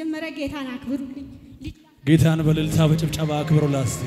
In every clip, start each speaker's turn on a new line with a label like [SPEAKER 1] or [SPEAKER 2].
[SPEAKER 1] በመጀመሪያ ጌታን አክብሩልኝ። ልጅ
[SPEAKER 2] ጌታን በእልልታ በጭብጨባ አክብሮ ላስቲ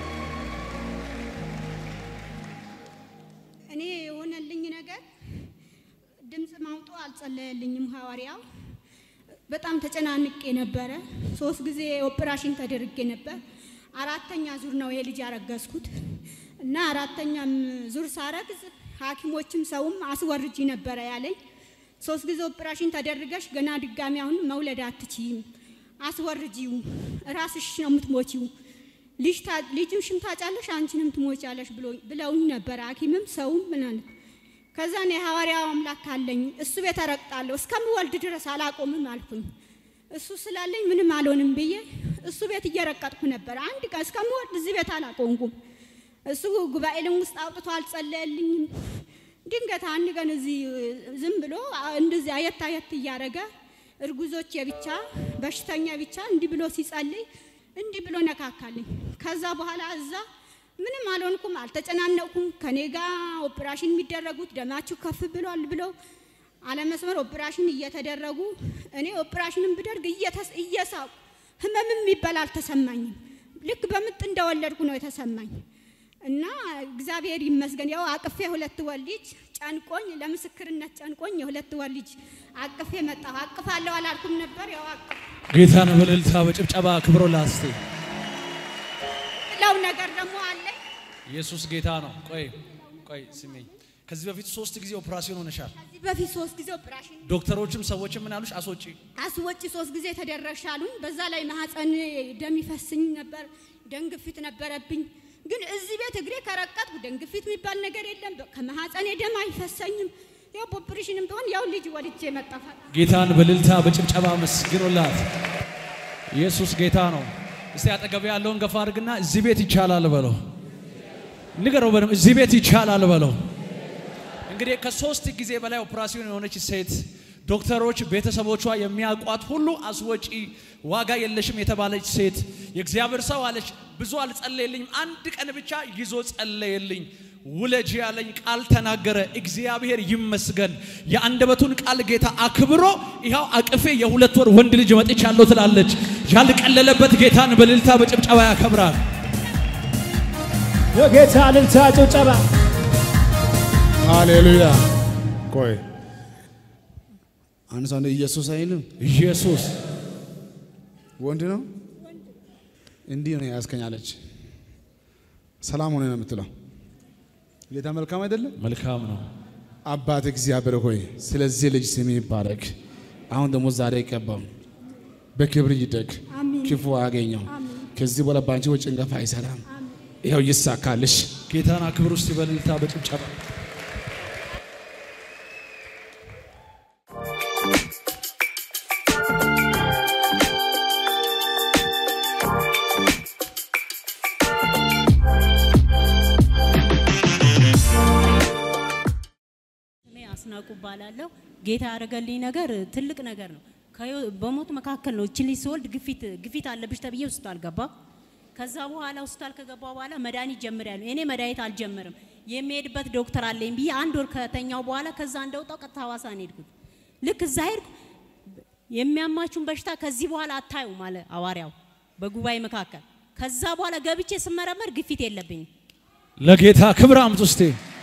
[SPEAKER 1] እኔ የሆነልኝ ነገር ድምፅ ማውጦ አልጸለየልኝም ሐዋርያው። በጣም ተጨናንቄ ነበረ። ሶስት ጊዜ ኦፕራሽን ተደርጌ ነበር። አራተኛ ዙር ነው የልጅ ያረገዝኩት እና አራተኛም ዙር ሳረግዝ ሐኪሞችም ሰውም አስወርጂ ነበረ ያለኝ። ሶስት ጊዜ ኦፕራሽን ተደርገሽ ገና ድጋሚ አሁን መውለድ አትችይም፣ አስወርጂው፣ ራስሽ ነው የምትሞቺው ልጅ ታ- ልጅሽም ታጫለሽ አንቺንም ትሞቻለሽ ብሎ ብለውኝ ነበር ሐኪምም ሰውም ምናምን። ከዛ እኔ ሐዋርያው አምላክ አለኝ እሱ ቤት እረግጣለሁ እስከምወልድ ድረስ አላቆምም አልኩኝ። እሱ ስላለኝ ምንም አልሆንም ብዬ እሱ ቤት እየረቀጥኩ ነበር። አንድ ቀን እስከምወልድ እዚህ ቤት አላቆምኩም። እሱ ጉባኤልን ውስጥ አውጥቶ አልጸለየልኝም። ድንገት አንድ ቀን እዚህ ዝም ብሎ እንደዚህ አየት አየት እያደረገ እርጉዞች የብቻ በሽተኛ ብቻ እንዲህ ብሎ ሲጸልይ እንዲህ ብሎ ነካካልኝ። ከዛ በኋላ እዛ ምንም አልሆንኩም፣ አልተጨናነቅኩም። ከኔ ጋር ኦፕራሽን የሚደረጉት ደማችሁ ከፍ ብሏል ብለው አለመስመር ኦፕራሽን እየተደረጉ እኔ ኦፕራሽንን ብደርግ እየተስ- እየሳቁ ህመምም የሚባል አልተሰማኝም። ልክ በምጥ እንደወለድኩ ነው የተሰማኝ። እና እግዚአብሔር ይመስገን ያው አቅፌ ሁለት ወር ልጅ ጨንቆኝ ለምስክርነት ጨንቆኝ የሁለት ወር ልጅ አቅፌ መጣሁ። አቅፋለሁ አላልኩም ነበር ያው አቅፍ
[SPEAKER 2] ጌታን በእልልታ በጭብጨባ አክብሮ ላስቲ
[SPEAKER 1] ለው ነገር ደግሞ አለኝ።
[SPEAKER 2] ኢየሱስ ጌታ ነው። ቆይ ቆይ ስሜኝ። ከዚህ በፊት ሶስት ጊዜ ኦፕራሲዮን ሆነሻል።
[SPEAKER 1] ከዚህ በፊት ሶስት ጊዜ ኦፕራሽን
[SPEAKER 2] ዶክተሮችም ሰዎችም ምን አሉሽ? አስወጪ።
[SPEAKER 1] አስወጪ ሶስት ጊዜ ተደረሻሉኝ። በዛ ላይ ማህፀን ደም ይፈስኝ ነበር፣ ደም ግፊት ነበረብኝ። ግን እዚህ ቤት እግሬ ከረቀጥኩ ደም ግፊት የሚባል ነገር የለም። በ- ከማህፀኔ ደም አይፈሰኝም። ያው በኦፕሬሽንም ቢሆን ያው ልጅ ወልጄ መጣፋል።
[SPEAKER 2] ጌታን በእልልታ በጭብጨባ መስግኖላት። ኢየሱስ ጌታ ነው። እስቲ አጠገብ ያለውን ገፋ አድርግና እዚህ ቤት ይቻላል በለው። ንገረው በደምብ እዚህ ቤት ይቻላል በለው። እንግዲህ ከሶስት ጊዜ በላይ ኦፕራሲዮን የሆነች ሴት ዶክተሮች ቤተሰቦቿ የሚያውቋት ሁሉ አስወጪ ዋጋ የለሽም የተባለች ሴት የእግዚአብሔር ሰው አለች። ብዙ አልጸለየልኝም፣ አንድ ቀን ብቻ ይዞ ጸለየልኝ። ውለጅ ያለኝ ቃል ተናገረ። እግዚአብሔር ይመስገን። የአንደበቱን ቃል ጌታ አክብሮ ይኸው አቅፌ የሁለት ወር ወንድ ልጅ መጥቻለሁ ትላለች። ያልቀለለበት ጌታን በእልልታ በጭብጨባ ያከብራል።
[SPEAKER 3] የጌታ እልልታ ጭብጨባ
[SPEAKER 4] ሃሌሉያ። ቆይ አንድ ሰው እንደ ኢየሱስ አይልም።
[SPEAKER 2] ኢየሱስ
[SPEAKER 4] ወንድ ነው እንዲህ ነው ያስከኛለች። ሰላም ሆነ ነው የምትለው። ጌታ መልካም አይደለም።
[SPEAKER 2] መልካም ነው።
[SPEAKER 4] አባት እግዚአብሔር ሆይ ስለዚህ ልጅ ስም ይባረክ። አሁን ደግሞ ዛሬ ይቀባው፣ በክብር ይደግ፣
[SPEAKER 1] አሜን።
[SPEAKER 4] ክፉ አያገኘው። ከዚህ በኋላ ባንቺ ወጪ ጭንገፋ አይሰራም። ይኸው ይሳካልሽ።
[SPEAKER 2] ጌታን አክብር ውስጥ በእልልታ በጭብጨባ
[SPEAKER 5] ስሜ አስናቁ እባላለሁ። ጌታ ያደረገልኝ ነገር ትልቅ ነገር ነው። ከህይወ- በሞት መካከል ነው። እቺ ልጅ ስወልድ ግፊት ግፊት አለብሽ ተብዬ ሆስፒታል ገባ። ከዛ በኋላ ሆስፒታል ከገባ በኋላ መድኃኒት ጀምሬያለሁ። እኔ መድኃኒት አልጀምርም የሚሄድበት ዶክተር አለኝ ብዬ አንድ ወር ከተኛው በኋላ ከዛ እንደወጣው ቀጥታ ሐዋሳ ነው የሄድኩት። ልክ እዛ ሄድኩ። የሚያማችሁን በሽታ ከዚህ በኋላ አታዩ አለ ሐዋርያው በጉባኤ መካከል። ከዛ በኋላ ገብቼ ስመረመር ግፊት የለብኝም።
[SPEAKER 2] ለጌታ ክብር አምጡ እስቲ።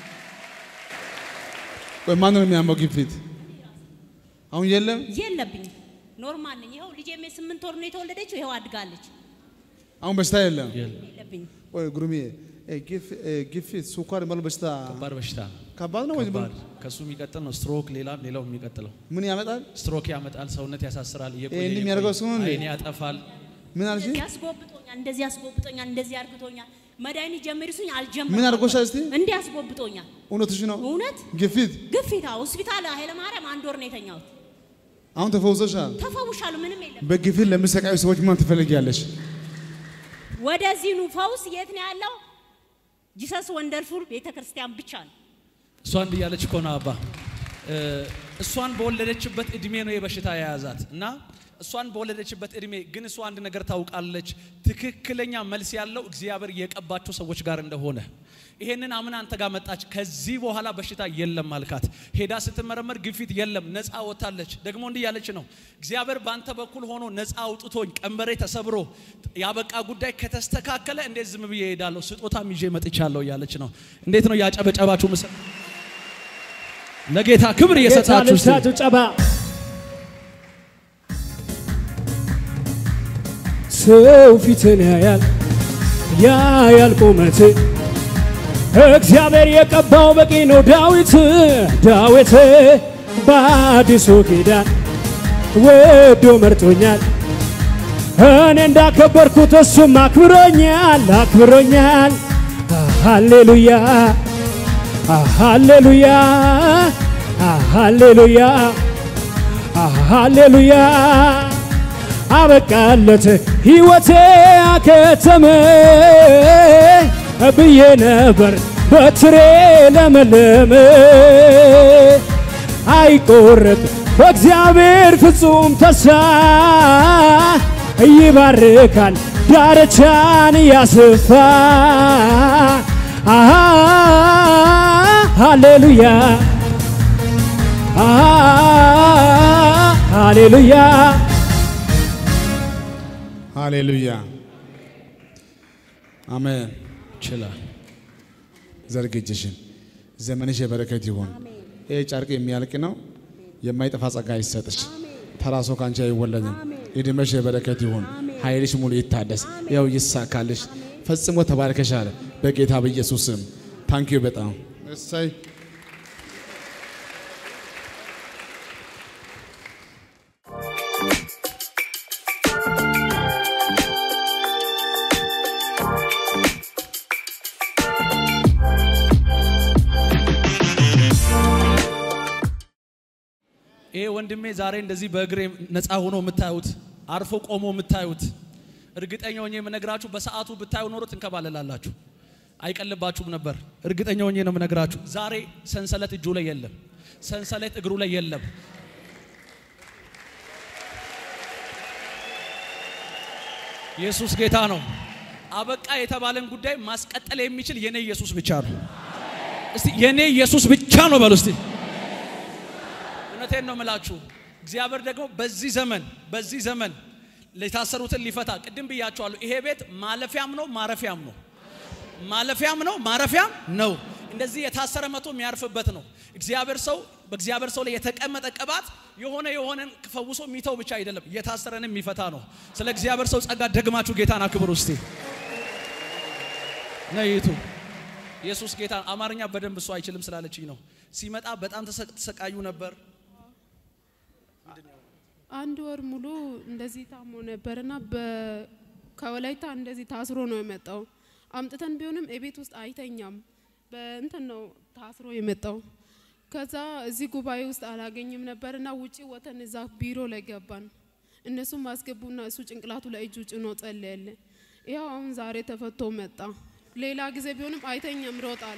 [SPEAKER 4] ቆይ ማን ነው የሚያመው ግፊት? አሁን የለም።
[SPEAKER 5] የለብኝም። ኖርማል ነኝ። ይኸው ልጄ ስምንት ወር ነው የተወለደችው። ይኸው አድጋለች።
[SPEAKER 4] አሁን በሽታ የለም።
[SPEAKER 5] የለብኝም።
[SPEAKER 4] ቆይ ጉርሜ እ፣ ግፍ- እ፣ ግፊት፣ ስኳር የሚባለው በሽታ
[SPEAKER 2] ከባድ በሽታ
[SPEAKER 4] ከባድ ነው ወይ? ዝም ብሎ?
[SPEAKER 2] ከባድ ከሱ የሚቀጥል ነው። ስትሮክ ሌላ ሌላው የሚቀጥለው
[SPEAKER 4] ምን ያመጣል?
[SPEAKER 2] ስትሮክ ያመጣል፣ ሰውነት ያሳስራል፣ እየቆየ
[SPEAKER 4] ይሄን
[SPEAKER 2] እየቆየ
[SPEAKER 4] የሚያደርገው እሱ ነው እንዴ?
[SPEAKER 2] አይን ያጠፋል።
[SPEAKER 4] ምን አልሽ?
[SPEAKER 5] እንደዚህ አስጎብጦኛል፣ እንደዚህ አስጎብጦኛል፣ እንደዚህ አርግቶኛል። መድኃኒት ጀምሪ ሲሉኝ አልጀምርም።
[SPEAKER 4] ምን አድርጎሻል እስቲ?
[SPEAKER 5] እንዲህ አስጎብጦኛል።
[SPEAKER 4] እውነትሽ ነው?
[SPEAKER 5] እውነት
[SPEAKER 4] ግፊት
[SPEAKER 5] ግፊት አዎ፣ ሆስፒታል ኃይለ ማርያም አንድ ወር ነው የተኛሁት።
[SPEAKER 4] አሁን ተፈውሰሻል።
[SPEAKER 5] ተፈውሻለሁ። ምንም የለም።
[SPEAKER 4] በግፊት ለሚሰቃዩ ሰዎች ምን ትፈልጊያለሽ?
[SPEAKER 5] ወደዚህ ኑ። ፈውስ የት ነው ያለው? ጂሰስ ወንደርፉል ቤተ ክርስቲያን ብቻ ነው።
[SPEAKER 2] እሷ እንዲህ እያለች እኮ ነው አባ እ፣ እሷን በወለደችበት እድሜ ነው የበሽታ የያዛት እና እሷን በወለደችበት እድሜ ግን እሷ አንድ ነገር ታውቃለች። ትክክለኛ መልስ ያለው እግዚአብሔር የቀባቸው ሰዎች ጋር እንደሆነ ይሄንን አምና አንተ ጋር መጣች። ከዚህ በኋላ በሽታ የለም አልካት። ሄዳ ስትመረመር ግፊት የለም፣ ነፃ ወጥታለች። ደግሞ እንዲህ ያለች ነው እግዚአብሔር በአንተ በኩል ሆኖ ነፃ አውጥቶኝ ቀንበሬ ተሰብሮ ያበቃ ጉዳይ ከተስተካከለ እንዴት ዝም ብዬ እሄዳለሁ? ስጦታም ይዤ መጥቻለሁ እያለች ነው። እንዴት ነው ያጨበጨባችሁ? ምስል ለጌታ ክብር
[SPEAKER 3] ጌታ
[SPEAKER 2] እየሰጣችሁ እስቲ
[SPEAKER 3] ልብሳችሁ ጨባ ሰው ፊትን ያያል ያያል ቁመት እግዚአብሔር የቀባው በቂ ነው። ዳዊት ዳዊት በአዲሱ ኪዳን ወዶ መርጦኛል። እኔ እንዳከበርኩት እሱም አክብሮኛል አክብሮኛል። ሃሌሉያ ሃሌሉያ ሃሌሉያ ሃሌሉያ አበቃለት ሕይወቴ አከተመ ብዬ ነበር በትሬ ለመለመ አይቆረጥ በእግዚአብሔር ፍጹም ተስፋ ይባርካል ዳርቻን ያስፋ አሃ ሃሌሉያ አሃ ሃሌሉያ
[SPEAKER 4] ሃሌሉያ አሜን።
[SPEAKER 2] ይችላል።
[SPEAKER 4] ዘርግ እጅሽን። ዘመንሽ የበረከት ይሁን። ይህ ጨርቅ የሚያልቅ ነው። የማይጠፋ ጸጋ ይሰጥሽ። ተራ ሰው ካንቺ አይወለድም። እድሜሽ የበረከት ይሁን። ኃይልሽ ሙሉ ይታደስ። ያው ይሳካልሽ። ፈጽሞ ተባርከሻል በጌታ በኢየሱስ ስም። ታንኪዩ በጣም እሰይ
[SPEAKER 2] ይሄ ወንድሜ ዛሬ እንደዚህ በእግሬ ነፃ ሆኖ የምታዩት አርፎ ቆሞ የምታዩት እርግጠኛ ሆኜ የምነግራችሁ በሰዓቱ ብታዩ ኖሮ ትንከባለላላችሁ፣ አይቀልባችሁም ነበር። እርግጠኛ ሆኜ ነው የምነግራችሁ። ዛሬ ሰንሰለት እጁ ላይ የለም፣ ሰንሰለት እግሩ ላይ የለም። ኢየሱስ ጌታ ነው። አበቃ የተባለን ጉዳይ ማስቀጠል የሚችል የኔ ኢየሱስ ብቻ ነው። እስቲ የኔ ኢየሱስ ብቻ ነው በሉ እስቲ። እውነቴን ነው የምላችሁ። እግዚአብሔር ደግሞ በዚህ ዘመን በዚህ ዘመን የታሰሩትን ሊፈታ ቅድም ብያቸዋለሁ። ይሄ ቤት ማለፊያም ነው ማረፊያም ነው። ማለፊያም ነው ማረፊያም ነው። እንደዚህ የታሰረ መቶ የሚያርፍበት ነው። እግዚአብሔር ሰው በእግዚአብሔር ሰው ላይ የተቀመጠ ቅባት የሆነ የሆነን ፈውሶ የሚተው ብቻ አይደለም፣ የታሰረንም የሚፈታ ነው። ስለ እግዚአብሔር ሰው ጸጋ ደግማችሁ ጌታን አክብሩ እስቲ ነይቱ ኢየሱስ ጌታ አማርኛ በደንብ እሱ አይችልም ስላለችኝ ነው። ሲመጣ በጣም ተሰ- ተሰቃዩ ነበር።
[SPEAKER 6] አንድ ወር ሙሉ እንደዚህ ታሞ ነበርና በ- ከወላይታ እንደዚህ ታስሮ ነው የመጣው። አምጥተን ቢሆንም የቤት ውስጥ አይተኛም። በእንትን ነው ታስሮ የመጣው። ከዛ እዚህ ጉባኤ ውስጥ አላገኝም ነበርና ውጪ ወተን እዛ ቢሮ ላይ ገባን። እነሱም አስገቡና እሱ ጭንቅላቱ ላይ እጁ ጭኖ ጸለየለ። ይኸው አሁን ዛሬ ተፈቶ መጣ። ሌላ ጊዜ ቢሆንም አይተኛም፣ ሮጣል።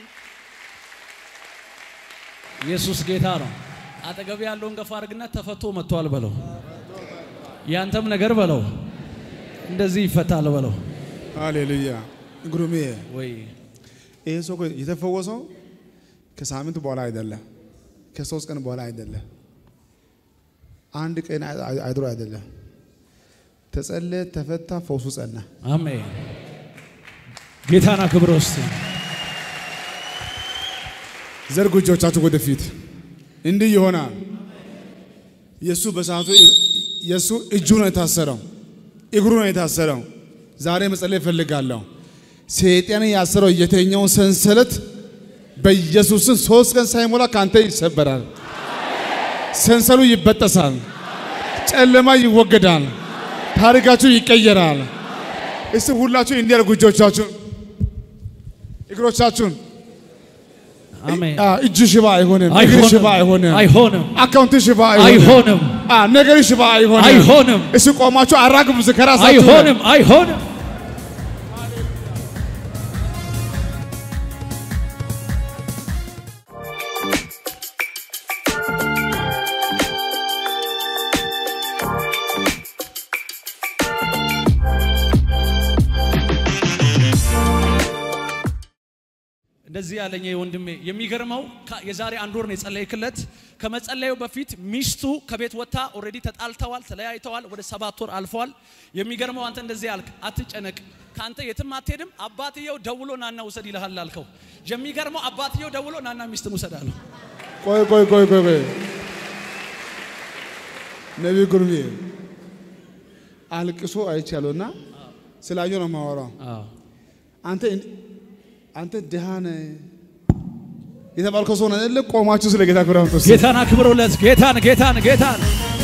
[SPEAKER 2] ኢየሱስ ጌታ ነው። አጠገብ ያለውን ገፋ አድርግና ተፈቶ መጥቷል በለው። ያንተም ነገር በለው እንደዚህ ይፈታል በለው።
[SPEAKER 4] ሃሌሉያ ግሩሜ
[SPEAKER 2] ወይ
[SPEAKER 4] ይህ ሰው እኮ የተፈወሰው ከሳምንት በኋላ አይደለም፣ ከሶስት ቀን በኋላ አይደለም፣ አንድ ቀን አይ- አይድሮ አይደለም። ተጸለየ፣ ተፈታ፣ ፈውሱ ጸና።
[SPEAKER 2] አሜን። ጌታና ክብር ውስጥ
[SPEAKER 4] ዘርጉ እጆቻችሁ ወደፊት። እንዲህ ይሆናል። የእሱ በሰዓቱ የእሱ እጁ ነው የታሰረው፣ እግሩ ነው የታሰረው። ዛሬ መጸለይ እፈልጋለሁ። ሰይጣን ያሰረው የተኛውን ሰንሰለት በኢየሱስን ሶስት ቀን ሳይሞላ ካንተ ይሰበራል። ሰንሰሉ ይበጠሳል። ጨለማ ይወገዳል። ታሪካችሁ ይቀየራል። እስቲ ሁላችሁ እንዲያርጉ እጆቻችሁን እግሮቻችሁን
[SPEAKER 2] አሜን።
[SPEAKER 4] አ፣ እጅ ሽባ አይሆንም። እግር ሽባ አይሆንም።
[SPEAKER 2] አይሆንም፣
[SPEAKER 4] አካውንት ሽባ
[SPEAKER 2] አይሆንም፣
[SPEAKER 4] አ፣ ነገር ሽባ አይሆንም።
[SPEAKER 2] አይሆንም፣
[SPEAKER 4] እሱ ቆማችሁ አራግቡ ከራሳችሁ
[SPEAKER 2] አይሆንም፣ አይሆንም። እንደዚህ ያለኝ ይሄ ወንድሜ የሚገርመው ከ- የዛሬ አንድ ወር ነው የጸለይክለት። ከመጸለዩ በፊት ሚስቱ ከቤት ወጥታ ኦልሬዲ ተጣልተዋል፣ ተለያይተዋል። ወደ ሰባት ወር አልፈዋል። የሚገርመው አንተ እንደዚህ አልክ፣ አትጨነቅ፣ ከአንተ የትም አትሄድም፣ አባትየው ደውሎ ናና ውሰድ ይልሃል አልከው። የሚገርመው አባትየው ደውሎ ናና ሚስትን ውሰድ አለው።
[SPEAKER 4] ቆይ ቆይ ቆይ ቆይ ቆይ ነቢይ ጉርሜ አልቅሶ አይቻለሁና ስላየሁ ነው የማወራው። አንተ አንተ ድሃ ነህ የተባልከው ሰው ነህ አይደለ? ቆማችሁ ስለ ጌታ ክብር አምጡ።
[SPEAKER 2] ጌታን አክብሩለት። ጌታን ጌታን ጌታን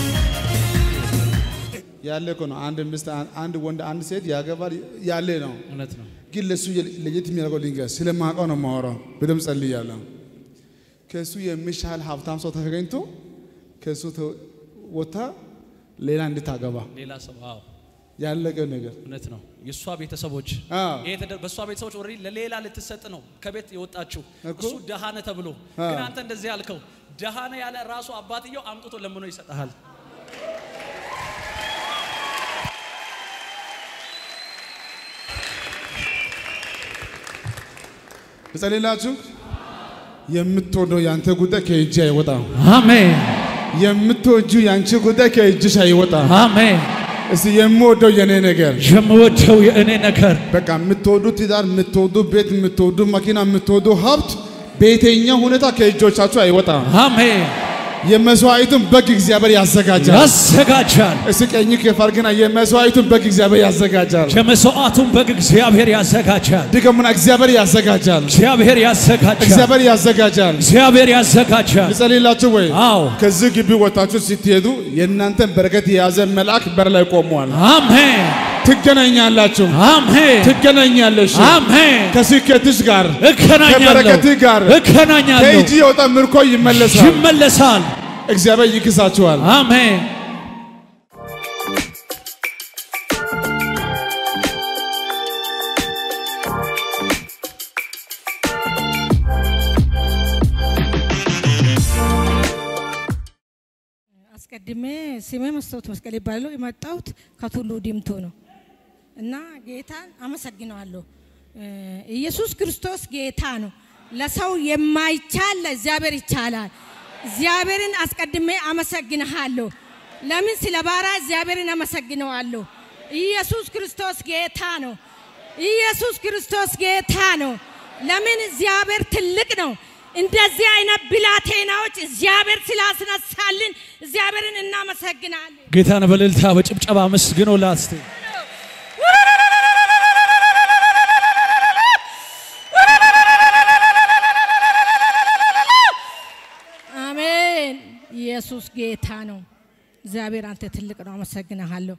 [SPEAKER 4] ያለ እኮ ነው። አንድ ሚስት፣ አንድ ወንድ፣ አንድ ሴት ያገባል ያለ ነው።
[SPEAKER 2] እውነት ነው።
[SPEAKER 4] ግን ለሱ ለየት የሚያደርገው ልንገር፣ ስለማውቀው ነው የማወራው። በደምብ ጸልያለሁ። ከሱ የሚሻል ሀብታም ሰው ተገኝቶ ከሱ ተ- ወጥታ ሌላ እንድታገባ
[SPEAKER 2] ሌላ ሰው አዎ፣
[SPEAKER 4] ያለቀ ነገር
[SPEAKER 2] እውነት ነው። የእሷ ቤተሰቦች
[SPEAKER 4] አዎ።
[SPEAKER 2] ይሄ ተደ- በእሷ ቤተሰቦች ኦልሬዲ ለሌላ ልትሰጥ ነው ከቤት የወጣችው
[SPEAKER 4] እኮ።
[SPEAKER 2] እሱ ደሃነ ተብሎ
[SPEAKER 4] አዎ።
[SPEAKER 2] ግን አንተ እንደዚህ ያልከው ደሃነ ያለ ራሱ አባትየው አምጥቶ ለምኖ ይሰጥሃል።
[SPEAKER 4] ልጸልላችሁ። የምትወደው ያንተ ጉዳይ ከእጅ አይወጣም።
[SPEAKER 2] አሜን
[SPEAKER 4] የምትወጁ ያንቺ ጉዳይ ከእጅሽ አይወጣም።
[SPEAKER 2] አሜን።
[SPEAKER 4] እስቲ የምወደው የኔ ነገር
[SPEAKER 2] የምወደው የእኔ ነገር
[SPEAKER 4] በቃ የምትወዱ ትዳር፣ የምትወዱ ቤት፣ የምትወዱ መኪና፣ የምትወዱ ሀብት በየትኛው ሁኔታ ከእጆቻችሁ አይወጣም።
[SPEAKER 2] አሜን
[SPEAKER 4] የመስዋዕቱን በግ እግዚአብሔር ያዘጋጃል።
[SPEAKER 2] ያዘጋጃል።
[SPEAKER 4] እስቲ ቀኝ ከፍ አድርግና የመስዋዕቱን በግ እግዚአብሔር ያዘጋጃል።
[SPEAKER 2] የመስዋዕቱን በግ እግዚአብሔር ያዘጋጃል።
[SPEAKER 4] ድገሙና እግዚአብሔር ያዘጋጃል።
[SPEAKER 2] እግዚአብሔር ያዘጋጃል።
[SPEAKER 4] እግዚአብሔር ያዘጋጃል።
[SPEAKER 2] እግዚአብሔር ያዘጋጃል።
[SPEAKER 4] ልጸልላችሁ ወይ?
[SPEAKER 2] አዎ
[SPEAKER 4] ከዚህ ግቢ ወጣችሁ ስትሄዱ የእናንተን በረከት የያዘ መልአክ በር ላይ ቆሟል።
[SPEAKER 2] አሜን
[SPEAKER 4] ትገናኛላችሁ፣
[SPEAKER 2] አሜን
[SPEAKER 4] ትገናኛለሽ
[SPEAKER 2] አሜን።
[SPEAKER 4] ከስኬትሽ ጋር
[SPEAKER 2] እገናኛለሁ
[SPEAKER 4] ከበረከትህ ጋር
[SPEAKER 2] እገናኛለሁ።
[SPEAKER 4] ከእጅ የወጣ ምርኮ ይመለሳል።
[SPEAKER 2] ይመለሳል።
[SPEAKER 4] እግዚአብሔር ይክሳችኋል።
[SPEAKER 2] አሜን
[SPEAKER 7] አስቀድሜ ስሜ መስታወት መስቀል ይባላል። የመጣሁት ከቱሉ ዲምቱ ነው እና ጌታን አመሰግነዋለሁ። እ ኢየሱስ ክርስቶስ ጌታ ነው። ለሰው የማይቻል ለእግዚአብሔር ይቻላል። እግዚአብሔርን አስቀድሜ አመሰግንሃለሁ። ለምን ስለ ባራ እግዚአብሔርን አመሰግነዋለሁ። ኢየሱስ ክርስቶስ ጌታ ነው። ኢየሱስ ክርስቶስ ጌታ ነው። ለምን እግዚአብሔር ትልቅ ነው። እንደዚህ አይነት ብላቴናዎች እግዚአብሔር ስላስነሳልን እግዚአብሔርን እናመሰግናለን።
[SPEAKER 2] ጌታን በእልልታ በጭብጨባ መስግኖላት እስቲ።
[SPEAKER 7] አሜን። ኢየሱስ ጌታ ነው። እግዚአብሔር አንተ ትልቅ ነው። አመሰግንሃለሁ።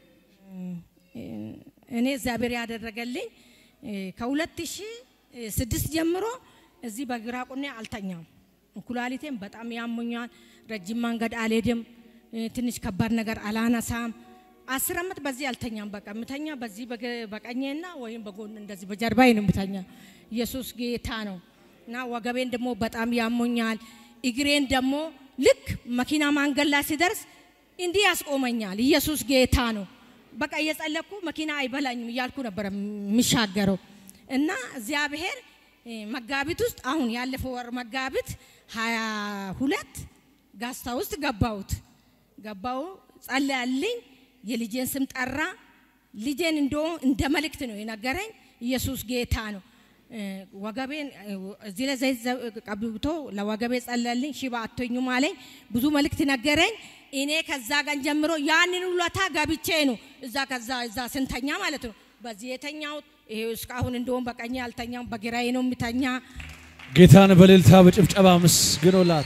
[SPEAKER 7] እኔ እግዚአብሔር ያደረገልኝ ከሁለት ሺህ ስድስት ጀምሮ እዚህ በግራ ቁኔ አልተኛም። ኩላሊቴም በጣም ያሙኛል። ረጅም መንገድ አልሄድም። ትንሽ ከባድ ነገር አላነሳም። አስር ዓመት በዚህ አልተኛም። በቃ የምተኛ በዚህ በገ- በቀኜና ወይም በጎን እንደዚህ በጀርባዬ ነው የምተኛ። ኢየሱስ ጌታ ነው እና ወገቤን ደግሞ በጣም ያሞኛል። እግሬን ደግሞ ልክ መኪና መንገድ ላይ ሲደርስ እንዲህ ያስቆመኛል። ኢየሱስ ጌታ ነው። በቃ እየጸለኩ መኪና አይበላኝም እያልኩ ነበረ የሚሻገረው እና እግዚአብሔር እ፣ መጋቢት ውስጥ አሁን ያለፈው ወር መጋቢት ሀያ ሁለት ጋስታ ውስጥ ገባሁት ገባው ጸለያልኝ። የልጄን ስም ጠራ። ልጄን እንደ እንደ መልእክት ነው የነገረኝ። ኢየሱስ ጌታ ነው። እ፣ ወገቤን እ፣ እዚህ ላይ ዘይት ዘ- ቀብቶ ለወገቤ ጸለልኝ። ሽባ አቶኙም አለኝ። ብዙ መልእክት ነገረኝ። እኔ ከዛ ቀን ጀምሮ ያንን ውለታ ገብቼ ነው እዛ ከዛ እዛ ስንተኛ ማለት ነው በዚህ የተኛሁት። ይሄ እስካሁን እንደውም በቀኝ አልተኛም፣ በግራዬ ነው የምተኛ።
[SPEAKER 2] ጌታን በእልልታ በጭብጨባ መስግኖላት።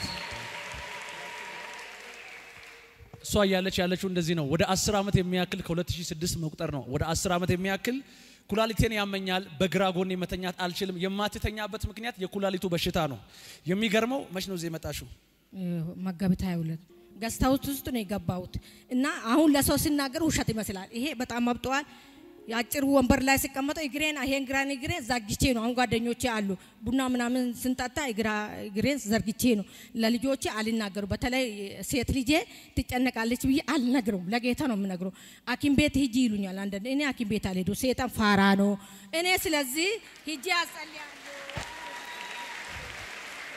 [SPEAKER 2] እሷ እያለች ያለችው እንደዚህ ነው። ወደ 10 ዓመት የሚያክል ከ2006 መቁጠር ነው። ወደ 10 ዓመት የሚያክል ኩላሊቴን ያመኛል፣ በግራ ጎኔ መተኛት አልችልም። የማትተኛበት ምክንያት የኩላሊቱ በሽታ ነው። የሚገርመው መች ነው እዚህ የመጣሽው?
[SPEAKER 7] መጋቢት 22 ገስታ ውስጥ ነው የገባሁት እና አሁን ለሰው ሲናገር ውሸት ይመስላል። ይሄ በጣም አብጠዋል። የአጭር ወንበር ላይ ሲቀመጠው እግሬን ይሄን ግራን እግሬን ዘርግቼ ነው። አሁን ጓደኞቼ አሉ ቡና ምናምን ስንጠጣ እግራ- እግሬን ዘርግቼ ነው። ለልጆቼ አልናገሩ። በተለይ ሴት ልጄ ትጨነቃለች ብዬ አልነግረውም። ለጌታ ነው የምነግረው። ሐኪም ቤት ሂጂ ይሉኛል አንዳንድ እኔ ሐኪም ቤት አልሄዱ ሴጣን ፋራ ነው። እኔ ስለዚህ ሂጂ አጸልያለሁ።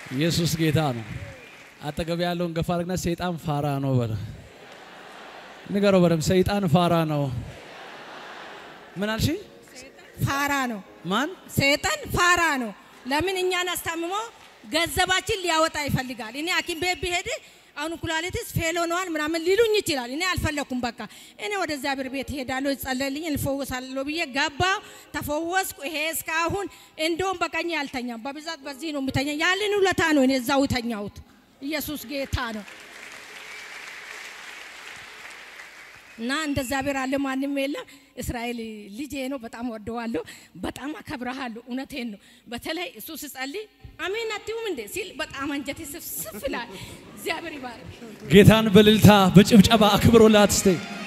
[SPEAKER 2] ኢየሱስ ጌታ ነው። አጠገብ ያለውን ገፋ አድርግና ሰይጣን ፋራ ነው በለ። ንገረው በደምብ ሰይጣን ፋራ ነው። ምን አልሽ?
[SPEAKER 7] ፋራ ነው።
[SPEAKER 2] ማን?
[SPEAKER 7] ሰይጣን ፋራ ነው። ለምን እኛን አስታምሞ ገንዘባችን ሊያወጣ ይፈልጋል። እኔ ሐኪም ቤት ብሄድ አሁን ኩላሊትስ ፌል ሆነዋል ምናምን ሊሉኝ ይችላል። እኔ አልፈለኩም። በቃ እኔ ወደ እግዚአብሔር ቤት ሄዳለሁ፣ ይጸለልኝ፣ እንፈወሳለሁ ብዬ ገባ፣ ተፈወስኩ። ይሄ እስካሁን እንደውም በቀኝ አልተኛም። በብዛት በዚህ ነው የምተኛ። ያንን ውለታ ነው እኔ እዛው ተኛሁት። ኢየሱስ ጌታ ነው። እና እንደ እግዚአብሔር አለ ማንም የለም። እስራኤል ልጄ ነው፣ በጣም ወደዋለሁ፣ በጣም አከብረሃለሁ። እውነቴን ነው። በተለይ እሱ ስጸልይ አሜን አትዩም እንዴ ሲል በጣም አንጀቴ ስፍስፍ ይላል። እግዚአብሔር ይባርክ።
[SPEAKER 2] ጌታን በልልታ በጭብጨባ አክብሮላት እስቴ